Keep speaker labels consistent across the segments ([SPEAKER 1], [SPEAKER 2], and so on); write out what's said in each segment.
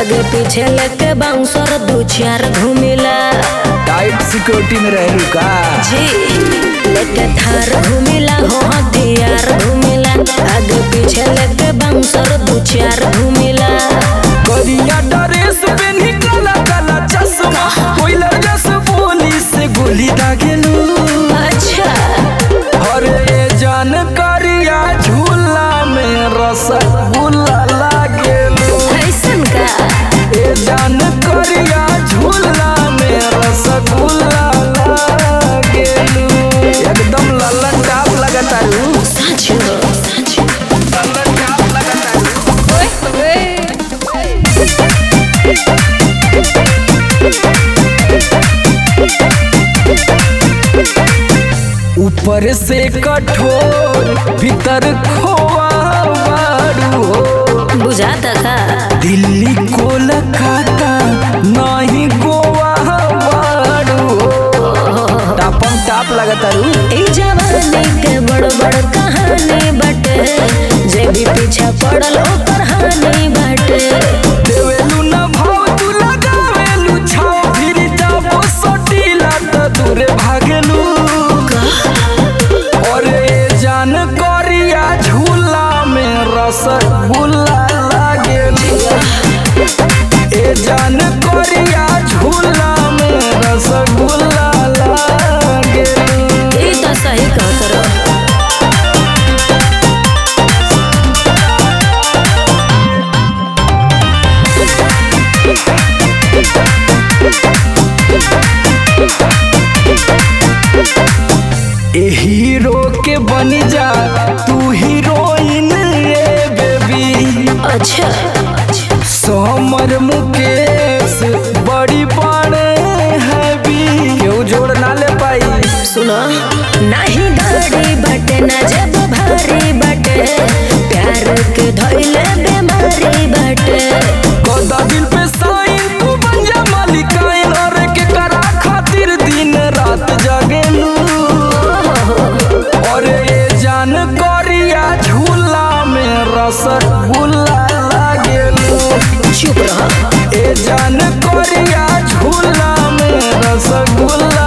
[SPEAKER 1] आगे पीछे लेके बाउंसर दू चार घूमिला
[SPEAKER 2] टाइट सिक्योरिटी में रहलू का
[SPEAKER 1] जी लेके थार घूमिला हो हथियार घूमिला आगे पीछे लेके बाउंसर दू चार घूमिला
[SPEAKER 2] करिया ड्रेस पेन्ही काला काला चश्मा कोइलर जस बोली से गोली दागेलू
[SPEAKER 1] अच्छा
[SPEAKER 2] अरे जान करिया झूला में रसगुल्ला लागेलू
[SPEAKER 1] ऐसन का
[SPEAKER 2] ए जान करिया झूला में रसगुल्ला लागेलू एकदम लल्लन टाप लगतारू
[SPEAKER 1] सच हो
[SPEAKER 2] लल्लन टाप लगतारू ऊपर से कठोर भीतर खोआ बारू हो
[SPEAKER 1] बुझाता का
[SPEAKER 2] दिल्ली कोलकाता नहीं गोवा बारू हो टापम टाप लगतारू
[SPEAKER 1] ई जवानी के बड़ बड़ कहानी बाटे जे भी पीछे पड़ल ओकर हानि बाटे
[SPEAKER 2] देवेलू न भाव तू लगावेलू छाव फिर जाबो सटीला त दूरे भागेलू अरे जान करिया झूला में रसगुल्ला लागेलू ए जान करिया झूला में रसगुल्ला लागेलू
[SPEAKER 1] ई तो सही कहत रहो
[SPEAKER 2] ए हीरो के बन जा तू हीरोइन ए बेबी
[SPEAKER 1] अच्छा
[SPEAKER 2] समर मुकेश बड़ी बड़े हैवी क्यों जोड़ ना ले पाई
[SPEAKER 1] सुनो नाही गाड़ी बाटे ना जब भारी बाटे प्यार के धइले बीमारी बाटे
[SPEAKER 2] कदा दिल पे साइन तू बन जा मालिकाइन और के करा खातिर दिन रात जागेलू और ये जान करिया झूला में रसगुल्ला लागेलू
[SPEAKER 1] चुप रहो
[SPEAKER 2] ए जान करिया झूला में रसगुल्ला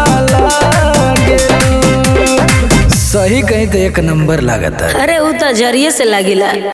[SPEAKER 2] लागेलू सही कहीं तो एक नंबर लागता है
[SPEAKER 1] अरे उ तो जरिए से लागिला